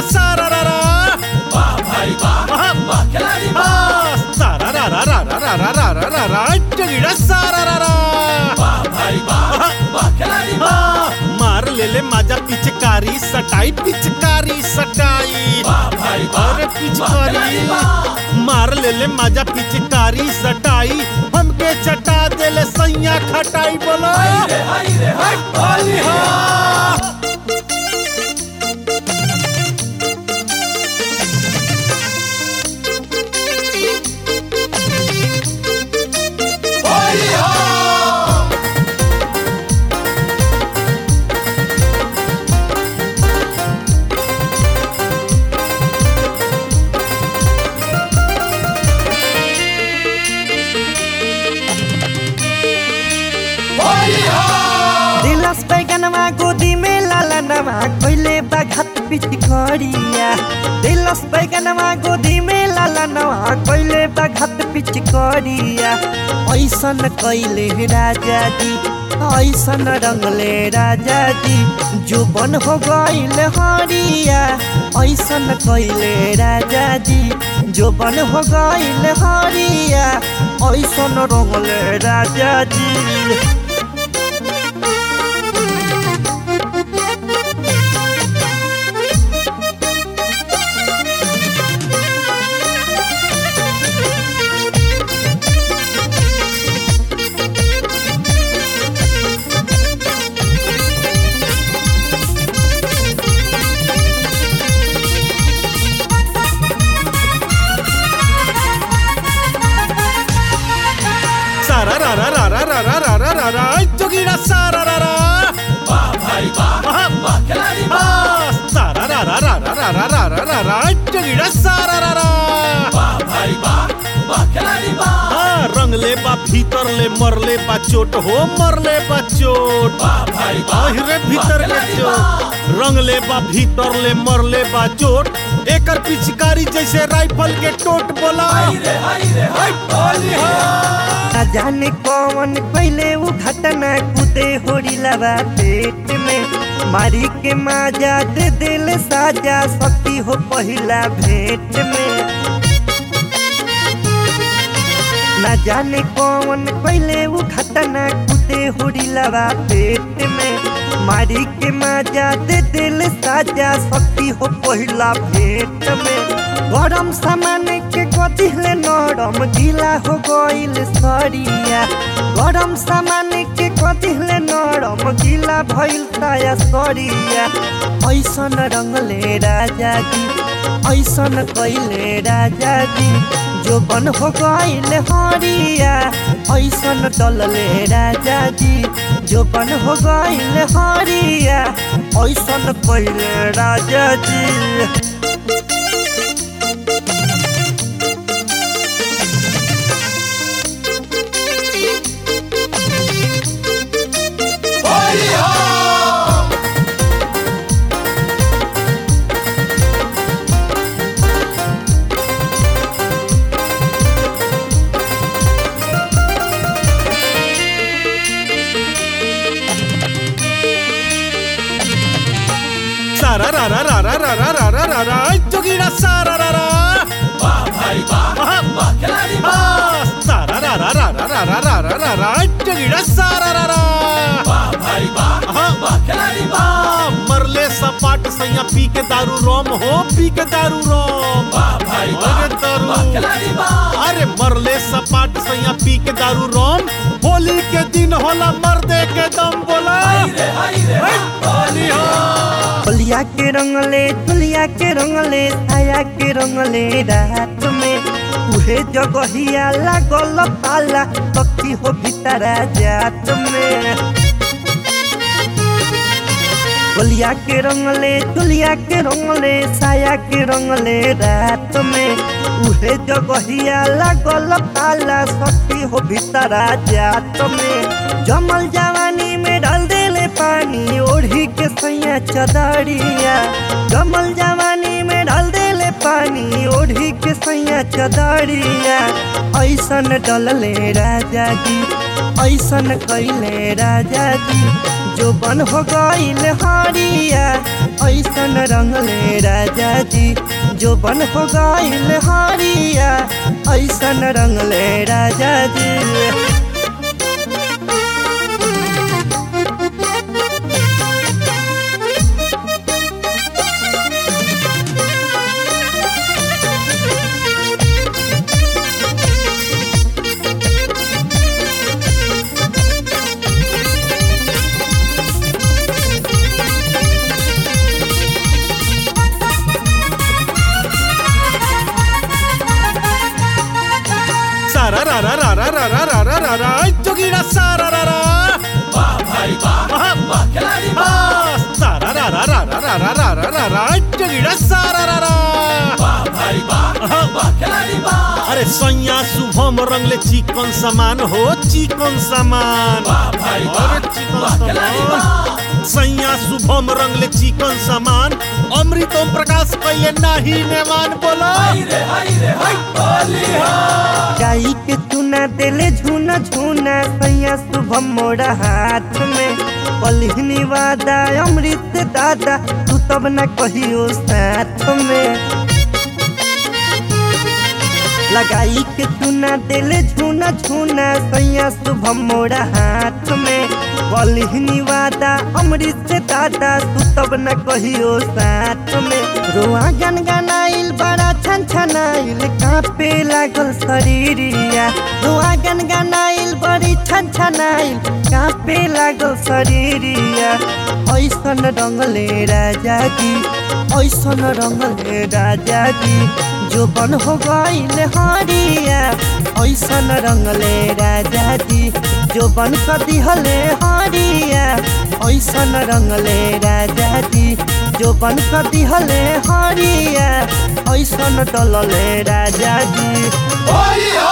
सारा रा रा वाह भाई वाह वाह। वाह खिलाड़ी आ, वाह सारा रा रा रा रा रा रा रा रा रा रा जोगीड़ा सारा रा रा वाह भाई वाह वाह खिलाड़ी वाह आ, मार ले ले माजा पिचकारी सटाई पिचकारी सटाई वाह भाई वाह अरे वाह पिचकारी खिलाड़ी वाह मार ले ले माजा पिचकारी सटाई हमके चटा दे ले सैया खटाई बोलो हाय रे हाय रे हाय होली हो होली हो होली हो दिलस बैगनवा गोदी में लालनवा कोइले बघत पिचकरिया दिलस बैगनवा गोदी में लालनवा कोइले बघत पिचकरिया ऐसन कैले राजा जी ऐसन रंगले राजा जी जुबन हो गइल हरिया ऐसन कैले राजा जी जुबन हो गइल हरिया ऐसन रंगले राजा जी सारा रा रा रा रा रा रा रा रा रा रा जोगीड़ा सारा रा रा वाह भाई वाह वाह। वाह खिलाड़ी वाह आ, सारा रा रा रा रा रा रा रा रा रा रा जोगीड़ा सारा रा रा वाह भाई वाह वाह खिलाड़ी वाह आ, रंगले बा भीतर ले मरले बा चोट हो मरले बा चोट वाह भाई वाह अहिरे भीतर के चोट रंगले बा भीतर ले मरले बा चोट एकर पिचकारी जैसे राइफल के टोट बोला हाय रे हाय रे हाय होली हो ना जाने कौन पहले वो घटना कूदे होरी लगा पेट में मारी के माजा दे दिल साजा सकती हो पहिला भेंट में ना जाने कौन पहले वो घटना कूदे होरी लगा पेट में मारी के माजा दे दिल साजा सकती हो पहिला भेंट में गरम सामान के कथिले नरम गीला हो गइल सरिया गरम सामान के कथिले नरम गीला भइल साया सरिया ऐसन रंगले राजा जी ऐसन कैले राजा जी जो बन हो गइल हरिया ऐसन डलले राजा जी जो बन हो गइल हरिया ऐसन कैले राजा जी होली हो सारा रा रा रा रा रा रा रा रा रा रा जोगीड़ा सारा रा रा वाह भाई वाह वाह। वाह खिलाड़ी आ, वाह सारा रा रा रा रा रा रा रा रा रा रा जोगीड़ा सारा रा रा वाह भाई वाह हाँ। वाह खिलाड़ी वाह आ, मरले सपाट सैया पी के दारू रोम हो पी के दारू रोम वाह भाई वाह अरे दारू वाह खिलाड़ी वाह अरे मरले सपाट सैया पी के दारू रोम होली के दिन होला मर्दे के दम बोला हाय रे हाय रे हाय होली हो बलिया के रंगले दुलिया के रंगले छाया के रंगले रात में उहे जगहिया लागल पाला पक्षी हो भीतरा जात में बलिया के रंगले दुलिया के रंगले छाया के रंगले रात में उहे जगहिया लागल पाला सखी हो भीतरा जात में जमल जवानी में डाल देले पानी ओढ़ी के सैया चदरिया जमल जवानी में डाल देले पानी ओढ़ी के सैया चदरिया ऐसन डलले राजा जी ऐसन कैले राजा जी जो बन हो गइल हरिया ऐसन रंगले राजा जी जो बन हो गईल हरिया ऐसन रंगले राजा जी सारा रा रा रा रा रा रा रा रा रा रा जोगीरा सारा रा रा वाह भाई वाह वाह, वाह खिलाड़ी वाह वाह, सारा रा रा रा रा रा रा रा रा रा रा जोगीरा सारा रा रा वाह भाई वाह वाह खिलाड़ी वाह अरे सैया शुभम रंगले चिकन सामान हो चिकन सामान वाह भाई वाह अरे चिकन वाह खिलाड़ी सामान वाह सैया शुभम रंगले चिकन सामान अमृत ओम प्रकाश कैले नाही नेमान बोलो हाय रे हाय रे हाय होली हो गाई के चुना देले झूना झूना सैया शुभम मोरा हाथ में पलहनी वादा अमृत दादा तू तब न कहियो साथ में लगाई के चुना देले झूना झूना सैया शुभम मोरा हाथ में पलहनी वादा अमृत से दादा तू तब न कहियो साथ में रोआ गन गनाइल बड़ा छन छनाइल कांपे लागल शरीरिया रोआ गन गनाइल बड़ी छन छनाइल कांपे लागल शरीरिया ऐसन रंगले राजा जी ऐसन रंगले राजा जी जो बन हो गईल हरिया ऐसन रंगले राजा जी जो बन कर दिहले हरिया ऐसन रंगले राजा जी जो बन कर दिहले हरिया ऐसन डलले राजा जी होली हो